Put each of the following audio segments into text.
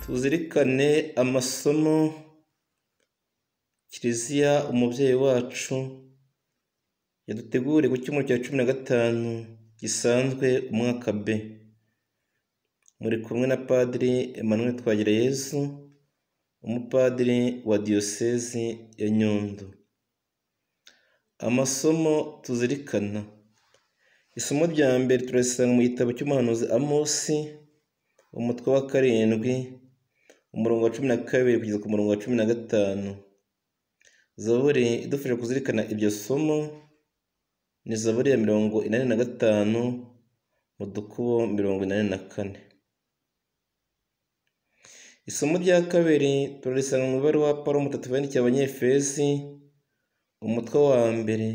Tuzirikane amasomo kiliziya umubyeyi wacu yaduteguriye ku cyumweru cya cumi na gatanu gisanzwe umwaka B. Muri kumwe na Padiri Emmanuel Twagirayezu, umupadiri wa diyosezi ya Nyundo. Amasomo tuzirikana: isomo rya mbere turarisanga mu gitabo cy'umuhanuzi Amosi, umutwe wa karindwi, umurongo wa cumi na kabiri kugeza ku murongo wa cumi na gatanu. Zaburi idufasha kuzirikana iryo somo ni Zaburi ya mirongo inani na gatanu mu dukubo mirongo inani na kane. Isomo rya kabiri turarisanga mu ibaruwa Pawulo umutagatifu yandikiye Abanyefezi, umutwe wa mbere,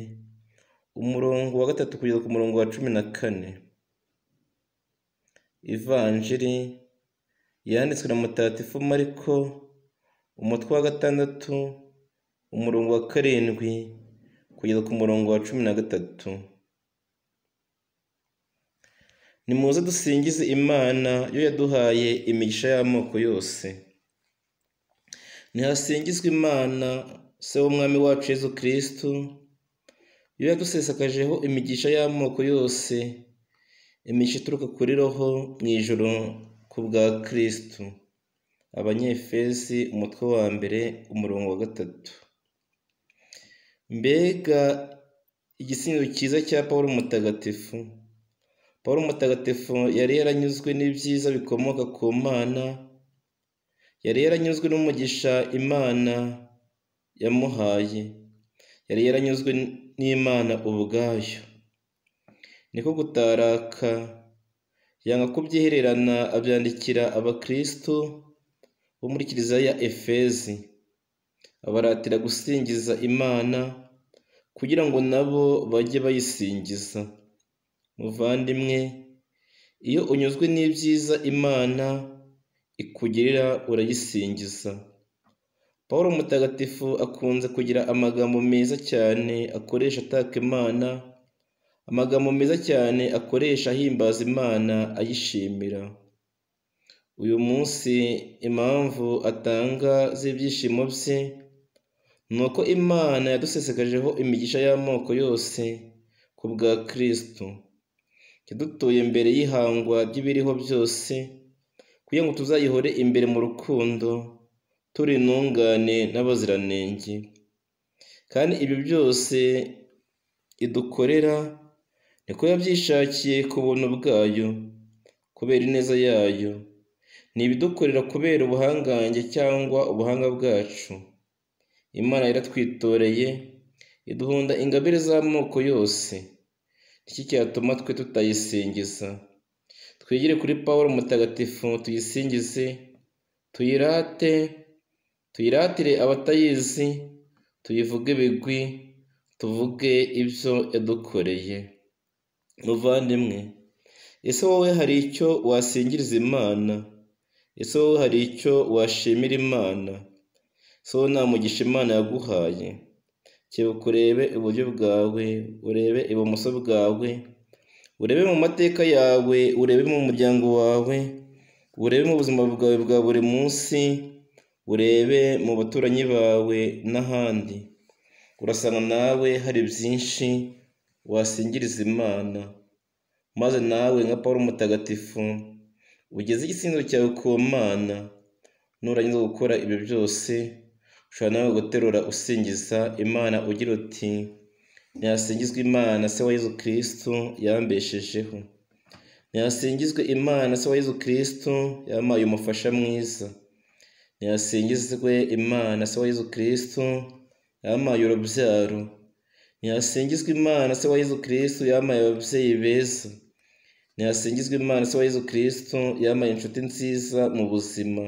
umurongo wa gatatu kugeza ku murongo wa cumi na kane. Ivanjiri yanditswe na mutagatifu Mariko, umutwe wa gatandatu, umurongo wa karindwi kugeza ku murongo wa cumi na gatatu. Nimuze dusingize Imana yo yaduhaye imigisha y'amoko yose. Nihasingizwe Imana se w'Umwami wacu Yezu Kristu, yo yadusesekajeho imigisha y'amoko yose, imigisha ituruka kuri roho mu ijuru ku bwa Kristu. Abanyefezi umutwe wa mbere umurongo wa gatatu. Mbega igisingizo cyiza cya Pawulo Mutagatifu! Pawulo Mutagatifu yari yaranyuzwe n'ibyiza bikomoka ku Mana, yari yaranyuzwe n'umugisha Imana yamuhaye, yari yaranyuzwe n'Imana ubwayo. Niko gutaraka, yanga kubyihererana abyandikira abakristu bo muri kiliziya ya Efezi, abaratira gusingiza Imana kugira ngo nabo bajye bayisingiza. Muvandimwe, iyo unyuzwe n'ibyiza Imana ikugirira urayisingiza. Pawulo Mutagatifu akunze kugira amagambo meza cyane akoresha ataka Imana, amagambo meza cyane akoresha ahimbaza Imana ayishimira. Uyu munsi impamvu atanga z'ibyishimo bye ni uko Imana yadusesekajeho imigisha y'amoko yose ku bwa Kristu, yadutuye mbere y'ihangwa ry'ibiriho byose kugira ngo tuzayihore imbere mu rukundo turi intungane n'abaziranenge, kandi ibyo byose idukorera niko yabyishakiye ku buntu bwayo kubera ineza yayo, ni ibidukorera kubera ubuhangange cyangwa ubuhanga bwacu. Imana yaratwitoreye iduhunda ingabire z'amoko yose, iki cyatuma twe tutayisingiza. Twigire kuri Pawulo Mutagatifu tuyisingize, tuyirate, tuyiratire abatayizi, tuyivuge ibigwi, tuvuge ibyo yadukoreye. Muvandimwe, ese wowe hari icyo wasingiriza Imana? Ese wowe hari icyo washimira Imana? ese wowe nta mugisha Imana yaguhaye? kebuka urebe iburyo bwawe, urebe ibumoso bwawe, urebe mu mateka yawe, urebe mu muryango wawe, urebe mu buzima bwawe bwa buri munsi, urebe mu baturanyi bawe n'ahandi. Urasanga nawe hari byinshi wasingiriza Imana, maze nawe nka Pawulo Mutagatifu ugeze igisingizo cyawe ku Mana. Nurangiza gukora ibyo byose, ushobora nawe guterura usingiza Imana ugira uti: Nihasingizwe Imana se wa Yezu Kristu yambeshejeho, nihasingizwe Imana se wa Yezu Kristu yampaye umufasha mwiza, nihasingizwe Imana se wa Yezu Kristu yampaye urubyaro, nihasingizwe Imana se wa Yezu Kristu yampaye ababyeyi beza, nihasingizwe Imana se wa Yezu Kristu yampaye inshuti nziza mu buzima.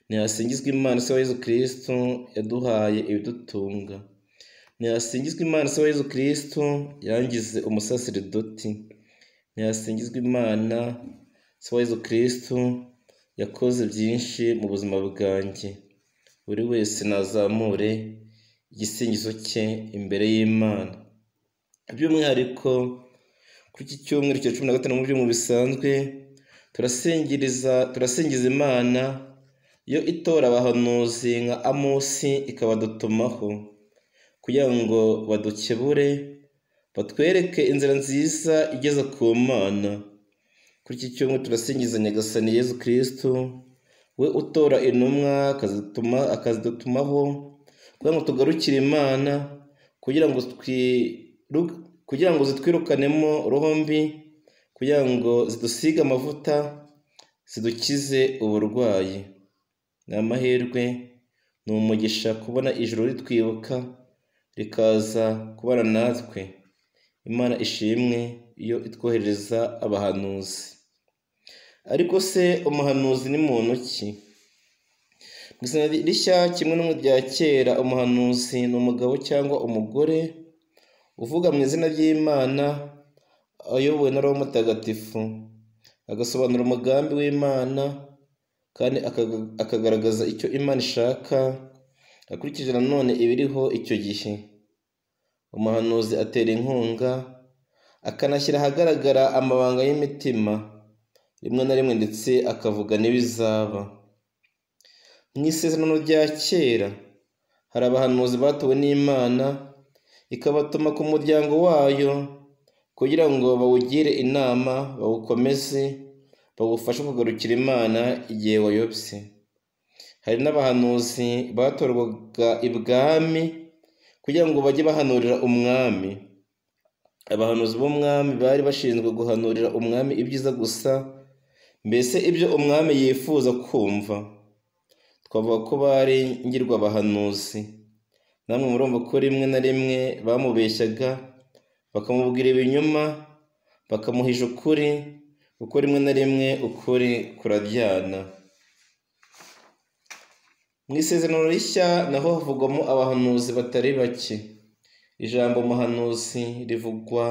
Nihasingizwe Imana se wa Yezu Kristu yaduhaye ibidutunga. Nihasingizwe Imana se wa Yezu Kristu yangize umusaseridoti. Nihasingizwe Imana se wa Yezu Kristu yakoze byinshi mu buzima bwanjye. Buri wese nazamure igisingizo cye imbere y'Imana. By'umwihariko kuri iki cyumweru cya cumi na gatanu mu byumweru bisanzwe turasingiriza turasingiza Imana yo itora abahanuzi nka amosi ikabadutumaho kugira ngo badukebure batwereke inzira nziza igeze ku mana kuri iki cyumweru turasingiza nyagasani yezu kirisitu we utora intumwa akazituma akazidutumaho kugira ngo tugarukire imana kugira ngo twiru- kugira ngo zitwirukanemo rombi kugira ngo zidusige amavuta zidukize uburwayi ni amahirwe ni umugisha kubona ijuru ritwibuka rikaza kubana natwe imana ishimwe iyo itwohereza abahanuzi ariko se umuhanuzi ni muntu ki mu izina rishya kimwe no mu rya kera umuhanuzi ni umugabo cyangwa umugore uvuga mu izina ry'imana ayobowe na roho mutagatifu agasobanura umugambi w'imana kandi akaga- akagaragaza icyo imana ishaka akurikije nanone ibiriho icyo gihe umuhanuzi atera inkunga akanashyira ahagaragara amabanga y'imitima rimwe na rimwe ndetse akavuga n'ibizaba mu isezerano rya kera hari abahanuzi batowe n'imana ikabatuma ku muryango wayo kugira ngo bawugire inama bawukomeze bawufashe kugarukira imana igihe wayobye hari n'abahanuzi batorwaga ibwami kugira ngo bajye bahanurira umwami abahanuzi b'umwami bari bashinzwe guhanurira umwami ibyiza gusa mbese ibyo umwami yifuza kumva twavuga ko bari ngirwabahanuzi namwe murumva ko rimwe na rimwe bamubeshyaga bakamubwira ibinyoma bakamuhisha ukuri kuko rimwe na rimwe ukuri kuraryana mu isezerano rishya naho havugwamo abahanuzi batari bake ijambo muhanuzi rivugwa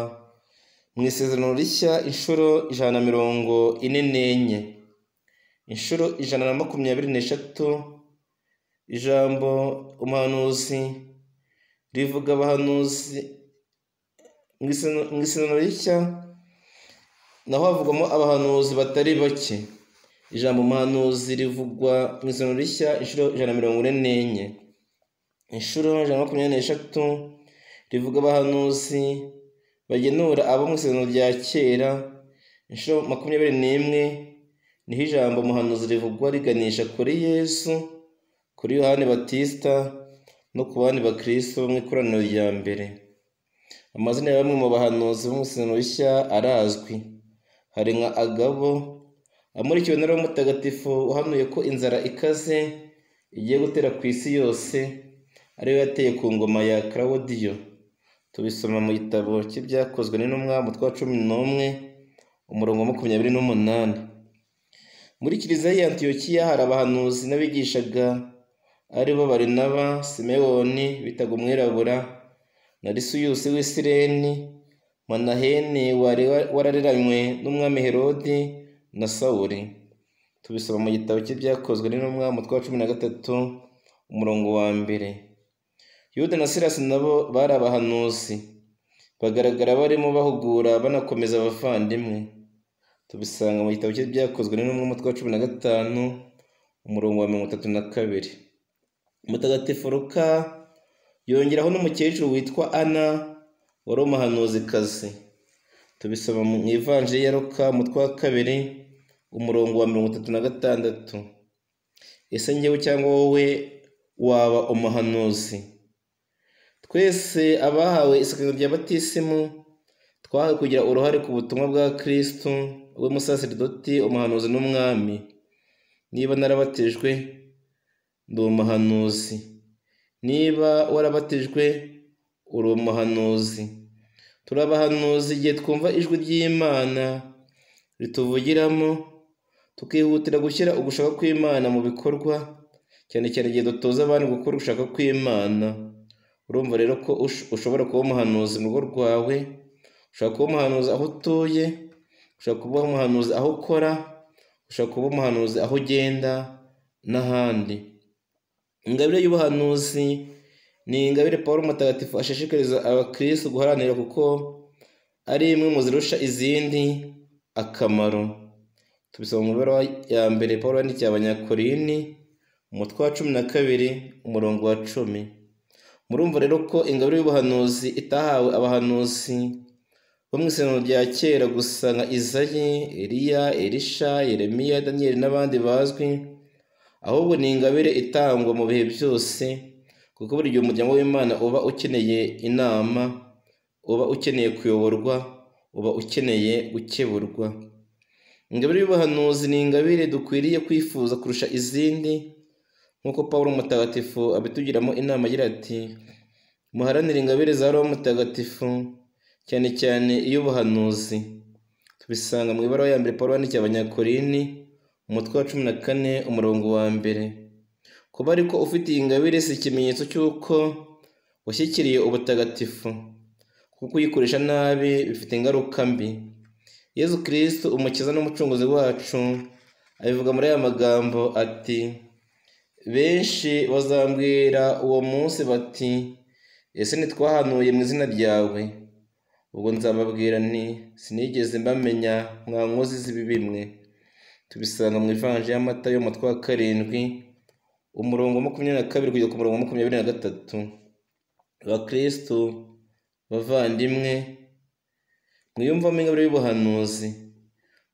mu isezerano rishya inshuro ijana na mirongo ine n'enye inshuro ijana na makumyabiri n'eshatu ijambo umuhanuzi rivuga abahanuzi mu isezerano- mu isezerano rishya naho havugwamo abahanuzi batari bake ijambo umuhanuzi rivugwa mu isezerano rishya inshuro ijana na mirongo ine n'enye inshuro ijana na makumyabiri n'eshatu rivuga abahanuzi bagenura abo mu isezerano rya kera inshuro makumyabiri n'imwe niho ijambo umuhanuzi rivugwa riganisha kuri yesu kuri yohani batisita no ku bandi bakristo bo mu ikoraniro rya mbere amazina ya bamwe mu bahanuzi bo mu isezerano rishya arazwi hari nka agabo amurikiwe na roho mutagatifu wahanuye ko inzara ikaze igiye gutera ku isi yose ariyo yateye ku ngoma ya claudio tubisoma mu gitabo cy'ibyakozwe n'intumwa umutwe wa cumi n'umwe umurongo wa makumyabiri n'umunani muri kiliziya ya antiyokiya hari abahanuzi n'abigishaga ari bo barinaba simewoni bitaga umwirabura na lisiyusi w'isireni manaheni wari warareranywe n'umwami herodi na sawuri tubisoma mu gitabo cy'ibyakozwe n'intumwa umutwe wa cumi na gatatu umurongo wa mbere yuda na sirasi nabo bari abahanuzi bagaragara barimo bahugura banakomeza abavandimwe tubisanga mu gitabo cy'ibyakozwe n'intumwa umutwe wa cumi na gatanu umurongo wa mirongo itatu na kabiri mutagatifu ruka yongeraho n'umukecuru witwa ana wari umuhanuzikazi tubisoma mu ivanjiri ya ruka umutwe wa kabiri umurongo wa mirongo itatu na gatandatu ese njyewe cyangwa wowe waba umuhanuzi twese abahawe isakaro rya batisimu twahawe kugira uruhare ku butumwa bwa kristu we musaseridoti umuhanuzi n'umwami niba narabatijwe ndi umuhanuzi niba warabatijwe uri umuhanuzi turi abahanuzi igihe twumva ijwi ry'imana rituvugiramo tukihutira gushyira ugushaka kw'imana mu bikorwa cyane cyane igihe dutoza abandi gukora ugushaka kw'imana urumva rero ko ush- ushobora kuba umuhanuzi mu rugo rwawe ushobora kuba umuhanuzi aho utuye ushobora kuba umuhanuzi aho ukora ushobora kuba umuhanuzi aho ugenda n'ahandi ingabire y'ubuhanuzi ni ingabire paul mutagatifu ashishikariza abakirisitu guharanira kuko ari imwe mu zirusha izindi akamaro tubisoma mu mibereho ya mbere paul yandikiye abanyakorini umutwe wa cumi na kabiri umurongo wa cumi murumva rero ko ingabire y'ubuhanuzi itahawe abahanuzi bo mu isezerano rya kera gusa nka izayi eliya elisha yeremiya daniyeli n'abandi bazwi ahubwo ni ingabire itangwa mu bihe byose kuko buri gihe umuryango w'imana uba ukeneye inama uba ukeneye kuyoborwa uba ukeneye gukeburwa ingabire y'ubuhanuzi ni ingabire dukwiriye kwifuza kurusha izindi nk'uko paul mutagatifu abitugiramo inama agira ati muharanire ingabire za roho mutagatifu cyane cyane iy'ubuhanuzi tubisanga mu ibaruwa ya mbere paul yandikiye abanyakorini umutwe wa cumi na kane umurongo wa mbere kuba ariko ufite iyi ngabire si ikimenyetso cy'uko washyikiriye ubutagatifu kuko uyikoresha nabi bifite ingaruka mbi yezu kirisito umukiza n'umucunguzi wacu abivuga muri aya magambo ati benshi bazambwira uwo munsi bati ese ntitwahanuye mu izina ryawe ubwo nzababwira nti sinigeze mbamenya mwankozi z'ibi bimwe tubisanga mu ivanje y'amata yo mu twa karindwi umurongo wa makumyabiri na kabiri kugeza ku murongo wa makumyabiri na gatatu abakirisitu bavandimwe mwiyumvamo ingabire y'ubuhanuzi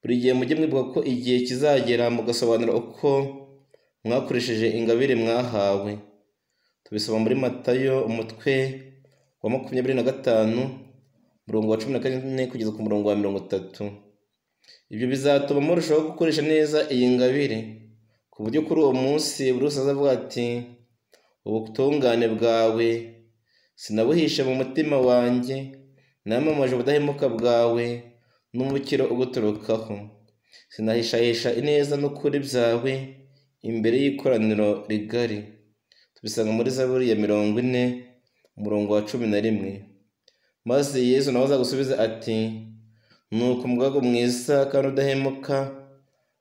buri gihe mujye mwibuka ko igihe kizagera mugasobanura uko mwakoresheje ingabire mwahawe tubisoma muri matayo umutwe wa makumyabiri na gatanu umurongo wa cumi na kane kugeza ku murongo wa mirongo itatu ibyo bizatuma murushaho gukoresha neza iyi ngabire ku buryo kuri uwo munsi buri wese azavuga ati ubutungane bwawe sinabuhishe mu mutima wanjye namamaje ubudahemuka bwawe n'umukiro uguturukaho sinahishahisha ineza n'ukuri byawe imbere y'ikoraniro rigari tubisanga muri zaburi ya mirongo ine umurongo wa cumi na rimwe maze yesu nawe azagusubiza ati nuko umugaragu mwiza kandi udahemuka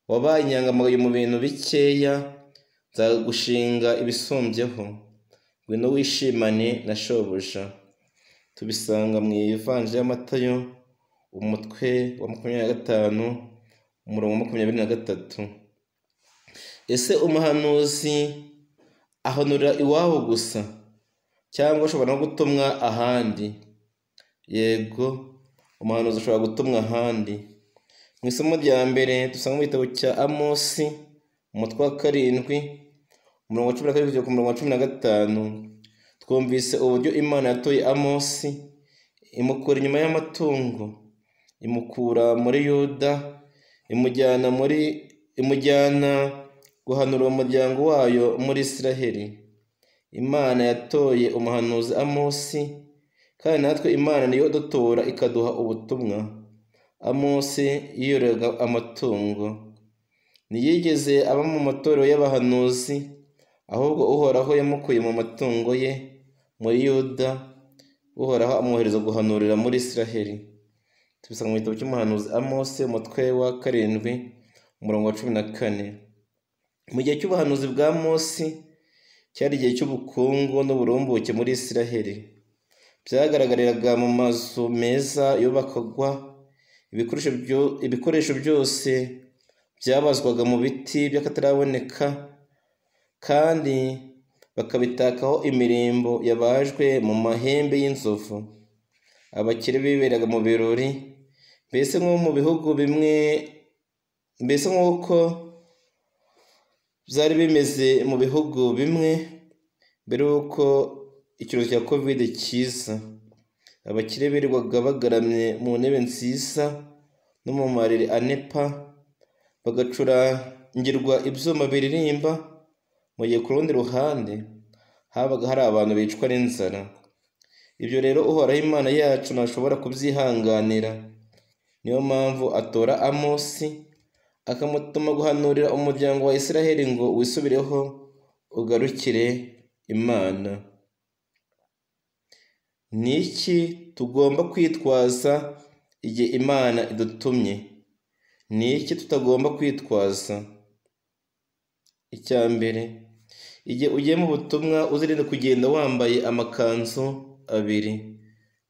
wabaye inyangamugayo mu bintu bikeya nzagushinga ibisumbyeho ngwino wishimane na shobuja tubisanga mu ivanje y'amatayo umutwe wa makumyabiri na gatanu umurongo wa makumyabiri na gatatu ese umuhanuzi ahanura iwabo gusa cyangwa ashobora no gutumwa ahandi yego umuhanuzi ashobora gutumwa ahandi mu isomo rya mbere dusanga mu gitabo cya amosi umutwe wa karindwi umurongo wa cumi na kabiri kugeza ku murongo wa cumi na gatanu twumvise uburyo imana yatoye amosi imukura inyuma y'amatungo imukura muri yuda imujyana muri imujyana guhanura uwo muryango wayo muri israheli imana yatoye umuhanuzi amosi kandi natwe imana niyo dutora ikaduha ubutumwa amosi yiyoraga amatungo ntiyigeze aba mu matorero y'abahanuzi ahubwo uhoraho yamukuye mu matungo ye muri yuda uhoraho amwohereza guhanurira muri israheli tubisanga mu gitabo cy'umuhanuzi amosi umutwe wa karindwi umurongo wa cumi na kane mu gihe cy'ubuhanuzi bwa amosi cyari igihe cy'ubukungu n'uburumbuke muri israheli byagaragariraga mu mazu meza yubakagwa ibikoresho byose byabazwaga mu biti by'akataraboneka kandi bakabitakaho imirimbo yabajwe mu mahembe y'inzovu abakire biberaga mu birori mbese nko mu bihugu bimwe mbese nk'uko byari bimeze mu bihugu bimwe mbere y'uko icyorezo cya kovide cyiza abakire birirwaga bagaramye mu ntebe nziza no mu mariri anepa bagacurangirwa ibyuma biririmba mu gihe ku rundi ruhande habaga hari abantu bicwa n'inzara ibyo rero uhoraho imana yacu ntashobora kubyihanganira niyo mpamvu atora amosi akamutuma guhanurira umuryango wa israheli ngo wisubireho ugarukire imana ni iki tugomba kwitwaza igihe imana idutumye ni iki tutagomba kwitwaza icya mbere igihe ugiye mu butumwa uzirinde kugenda wambaye amakanzu abiri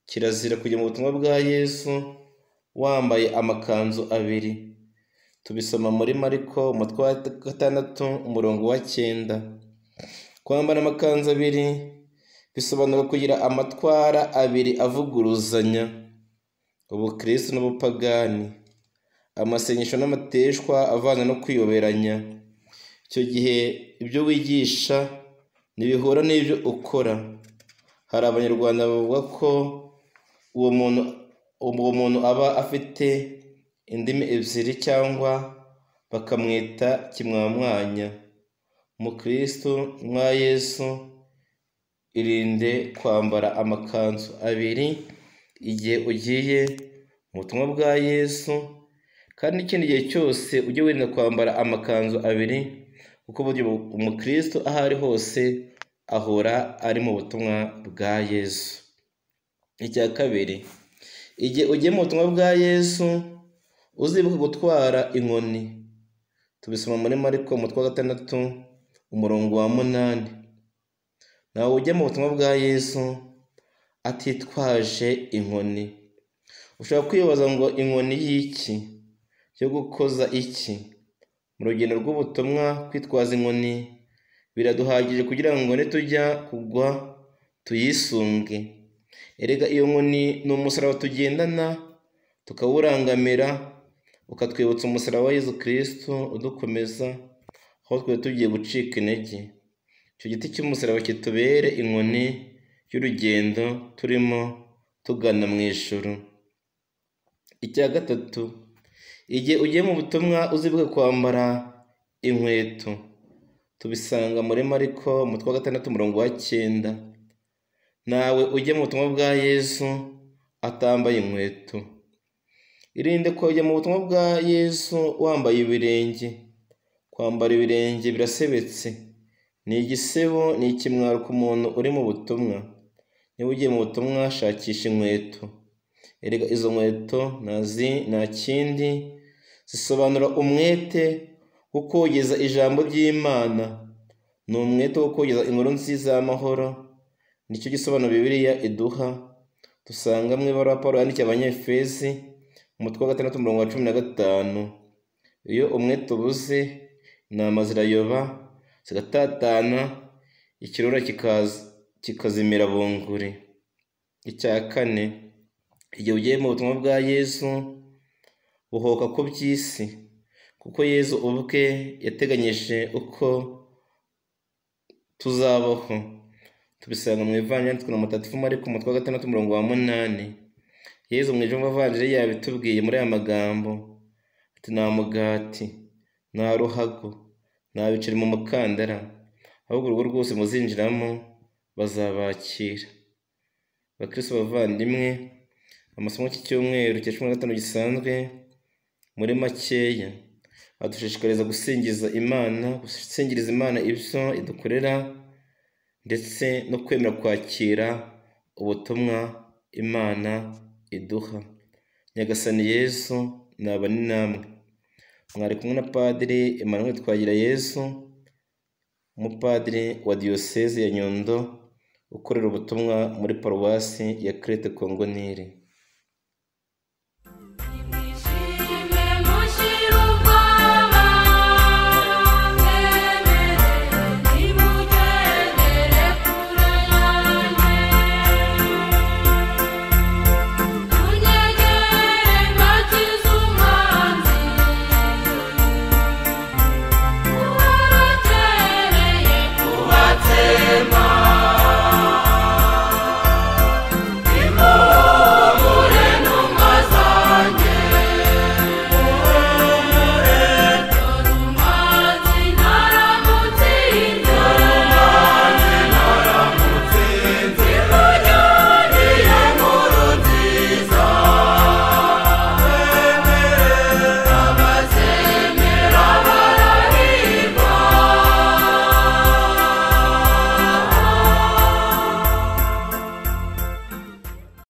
kirazira kujya mu butumwa bwa yesu wambaye amakanzu abiri tubisoma muri mariko umutwe wa gatandatu umurongo wa cyenda kwambara amakanzu abiri bisobanura kugira amatwara abiri avuguruzanya ubukristo n'ubupagani amasengesho n'amateshwa avana no kwiyoberanya icyo gihe ibyo wigisha ntibihura n'ibyo ukora hari abanyarwanda bavuga ko uwo muntu uwo muntu aba afite indimi ebyiri cyangwa bakamwita kimwamwanya umukristo mwa yesu irinde kwambara amakanzu abiri igihe ugiye mu butumwa bwa yesu kandi n'ikindi gihe cyose ujye wirinda kwambara amakanzu abiri kuko buryo umukristo aho ari hose ahora ari mu butumwa bwa yesu icya kabiri igihe ugiye mu butumwa bwa yesu uzibuka gutwara inkoni tubisoma muri mariko umutwe wa gatandatu umurongo wa munani nawe ujya mu butumwa bwa yesu atitwaje inkoni ushobora kwibaza ngo inkoni y'iki yo gukoza iki mu rugendo rw'ubutumwa kwitwaza inkoni biraduhagije kugira ngo nitujya kugwa tuyisunge erega iyo nkoni ni umusaraba tugendana tukawurangamira ukatwibutsa umusaraba wa yesu kirisito udukomeza aho twari tugiye gucika intege icyo giti cy'umusaraba kitubere inkoni y'urugendo turimo tugana mu ijoro icya gatatu igihe ugiye mu butumwa uzibuke kwambara inkweto tubisanga muri mariko umutwe wa gatandatu umurongo wa cyenda nawe ujye mu butumwa bwa yesu atambaye inkweto irinde kujya mu butumwa bwa yesu wambaye ibirenge kwambara ibirenge birasebetse ni igisebo ni ikimwaro ku muntu uri mu butumwa niba ugiye mu butumwa shakisha inkweto erega izo nkweto nta kindi zisobanura umwete wo kogeza ijambo ry'imana ni umwete wo kogeza inkuru nziza y'amahoro nicyo gisobanuro bibiliya iduha dusanga mu ibaruwa paul yandikiye abanyefezi umutwe wa gatandatu umurongo wa cumi na gatanu iyo umwete ubuze intama zirayoba zigatatana ikirura kikazimira bunguri icya kane igihe ugiye mu butumwa bwa yesu buhoka ku by'isi kuko yesu ubwe yateganyije uko tuzabaho tubisanga mu ivanjiri yanditswe na mutagatifu mariko umutwe wa gatandatu umurongo wa munani yesu mu ijambo avanjiri yabitubwiye muri aya magambo ati nta mugati nta ruhago nta biceri mu mukandara ahubwo urugo rwose muzinjiramo bazabakira bakristo bavandimwe amasomo cy'icyumweru cya cumi na gatanu gisanzwe muri makeya adushishikariza gusingiza imana gusingiriza imana ibyo idukorera ndetse no kwemera kwakira ubutumwa imana iduha nyagasani yesu naba ni namwe mwari kumwe na padiri emmanuel twagira yesu umupadiri wa diyoseze ya nyundo ukorera ubutumwa muri paruwasi ya kerete kongo nili